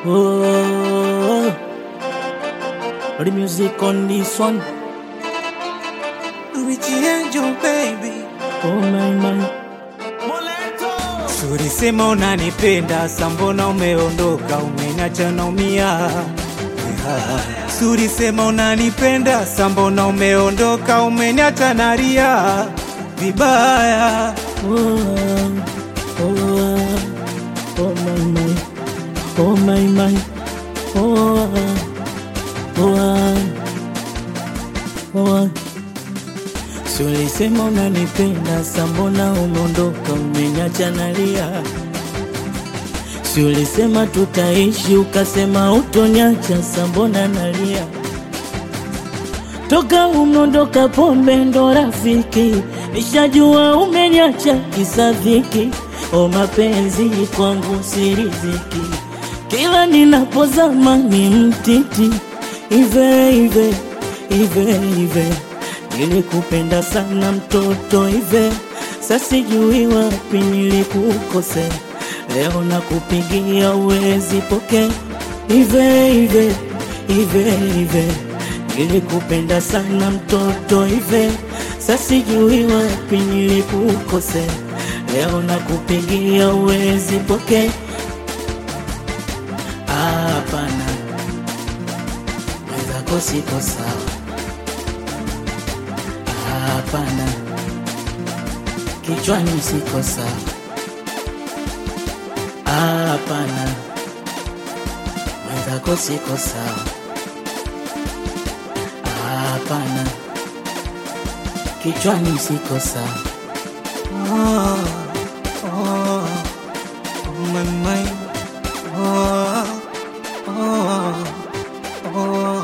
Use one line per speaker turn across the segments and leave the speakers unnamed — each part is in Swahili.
Oh, the music on this one.
Richie Angel baby,
Oh my my.
ulisema unanipenda, sa mbona umeondoka, umeniacha naumia. Ulisema unanipenda, sa mbona umeondoka, umeniacha nalia vibaya.
Oh, oh, oh my my. Oh my my. Oh, oh, oh. Si ulisema unanipenda, sa mbona umeondoka, umeniacha nalia. Si ulisema tutaishi, ukasema utoniacha, sa mbona nalia. Toka umeondoka, pombe ndo rafiki, nishajua umeniacha kisa dhiki. O mapenzi kwangu si riziki, kila ninapozama ni mtiti. Ive ive ive ive, nilikupenda sana mtoto ive, sasijui wapi nilikukosea. Leo nakupigia uwezi pokea. Ive ive ive ive, nilikupenda sana mtoto ive, sasijui wapi nilikukosea. Leo nakupigia uwezi pokea. Hapana, mwenzako siko sawa. Hapana, kichwani siko sawa. Hapana, mwenzako siko sawa. Hapana, kichwani siko sawa.
Oh, oh, my mind. Oh, oh, oh.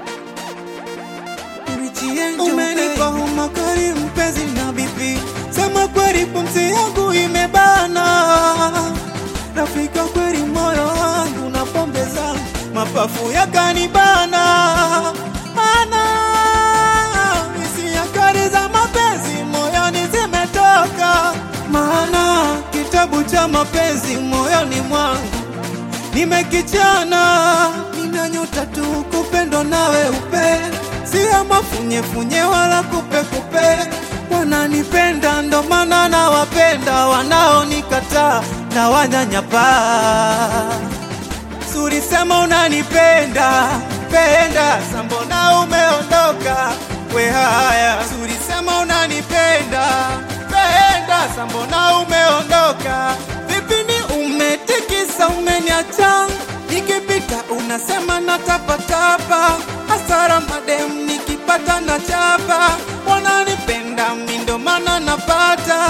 Richie Angel, umenipa homa kali mpenzi na bibi, sema kweli pumzi yangu imebana, rafika kweli moyo wangu na pombe zangu mapafu yakanibana, ana hisia kali za mapenzi moyoni zimetoka, maana kitabu cha mapenzi moyoni mwangu nimekichana, nina nyota tu kupendwa nawe upe, sio mafunyefunye wala kupekupe. Wananipenda ndo maana nawapenda, wanaonikataa na wanyanyapaa. Suri sema unanipenda penda, sambona umeondoka we haya. Suri sema unanipenda penda, sambona umeondoka vipi? Ni umetikisa umeniacha, nikipita unasema natapatapa, hasara madem nikipata na chapa. Wananipenda mi ndo maana napata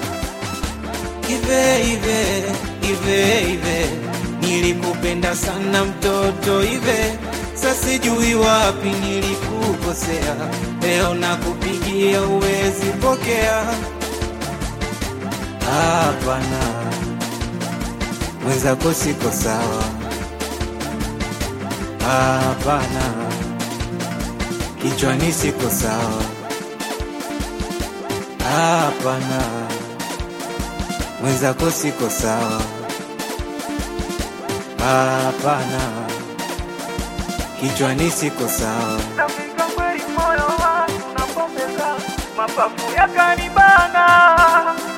Ive ive ive ive, nilikupenda sana mtoto ive, sasijui wapi nilikukosea, leo nakupigia uwezi pokea. Hapana, mwenzako siko sawa. Hapana, kichwani siko sawa. Hapana mwenzako siko sawa. Hapana, kichwani siko sawa.
Nafika kweli moyo wangu na pombe zangu mapafu yakanibana